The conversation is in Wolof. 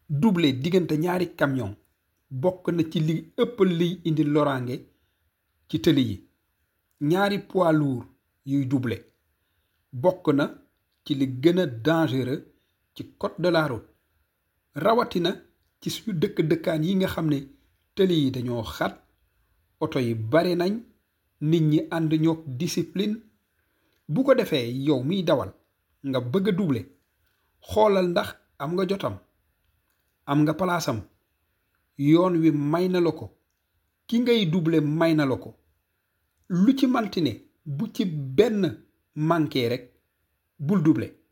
doubler diggante ñaari camion bokk na ci li ëpp liy indi loraange ci tëli yi ñaari poids lourd yuy doubler bokk na ci li gën a dangereux ci code de la route rawatina ci suñu dëkk dëkkaan yi nga xam ne tëli yi dañoo xat oto yi bari nañ nit ñi ànd ñoog discipline bu ko defee yow miy dawal nga bëgg a doubler xoolal ndax am nga jotam am nga palaasam yoon wi may na la ko ki ngay doubler may na la ko lu ci manti ne bu ci benn manqué rek bul doubler